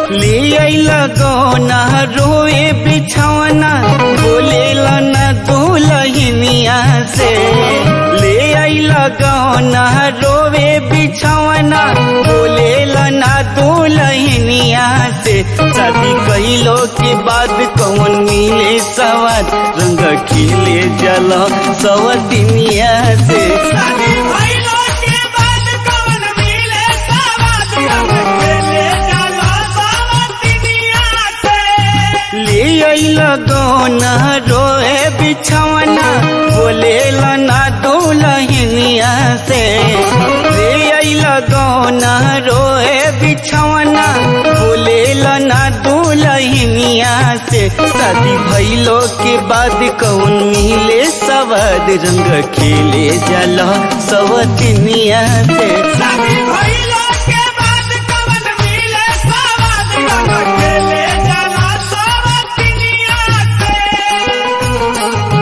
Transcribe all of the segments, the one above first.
ले अइला गौना रोए बिछौना बोलेला न दुलहिनिया से ले अइला गौना रोवे बिछौना बोलेला न दुलहिनिया से शादी कइलो के बाद कौन मिले सवाद रंग खिले जल सवतिनिया से शादी भइलो के बाद कौन मिले सवाद रंग खेले जाला सावतिनिया से ले अइला गौना रोए बिछौना बोलेला ना दुलहिनिया से ले अइला गौना रोए बिछौना बोलेला ना दुलहिनिया से शादी भइलो के बाद कौन मिले सवाद रंग खेले जाला सवतिनिया से शादी भइलो के बाद कौन मिले सवाद रंग खेले जाला सावतिनिया से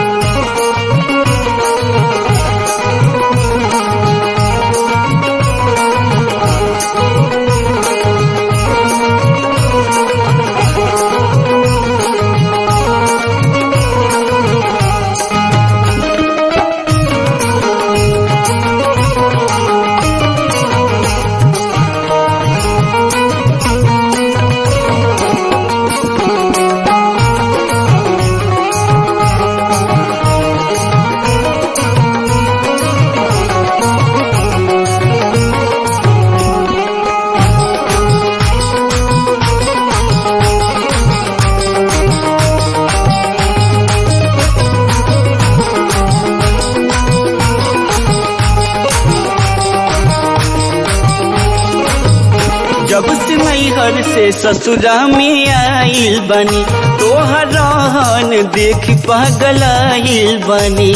जब से नैहर से ससुरा में आइल बनी तोहर रहन देख पगलाइल बनी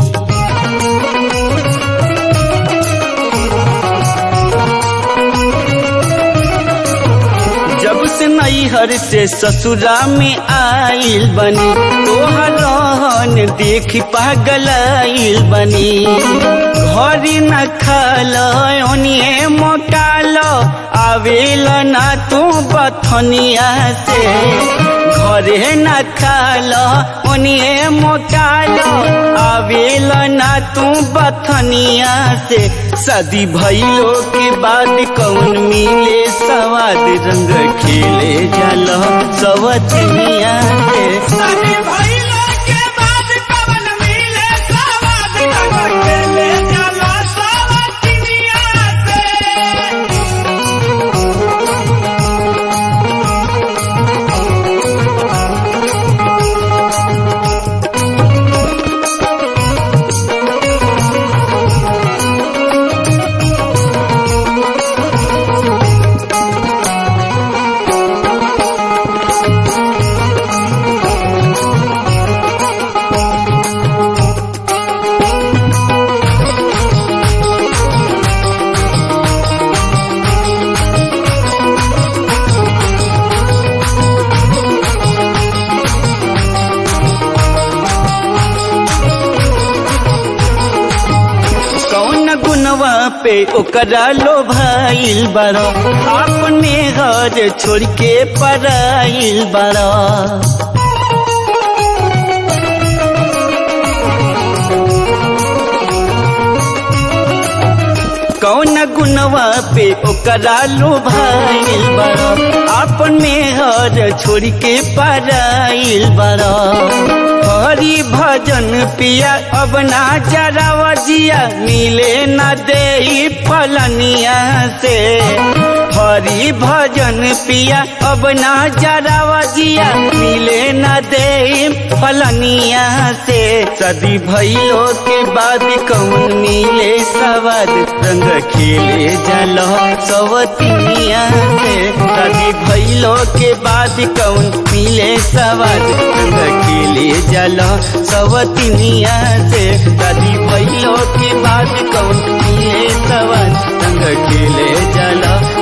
जब से नैहर से ससुरा में आइल बनी तोहर रहन देख पगलाइल बनी घरी न खाल ओनिए मोटाल आवेल ना तू बथनिया से घरे न खाल ओनिए मोटाल आवेल ना तू बथनिया से शादी भइलो के बाद कौन मिले सवाद रंग खेले जल सवतनिया से शादी भइलो के बाद कौन मिले सवाद रंग खेले जाला सावतिनिया से कौन गुनवा पे ओकरा लो भाईल बड़ा अपने घर छोड़ के पराइल बड़ा कौन गुनवा पे ओकरा लो भाईल बड़ा अपने घर छोड़ के पराइल बड़ा हरि भजन पिया अब ना जरावा जिया मिले न दे फलनिया से हरि भजन पिया अब ना जरावा जिया मिले न दे फलनिया से सदी भइलो के बाद कौन मिले सवाद रंग खेले जल सवतिनिया से सदी भइलो के बाद कौन मिले सवाद रंग खेले जल सवतिनिया से सदी भइलो के बाद कौन मिले सवाद रंग खेले जल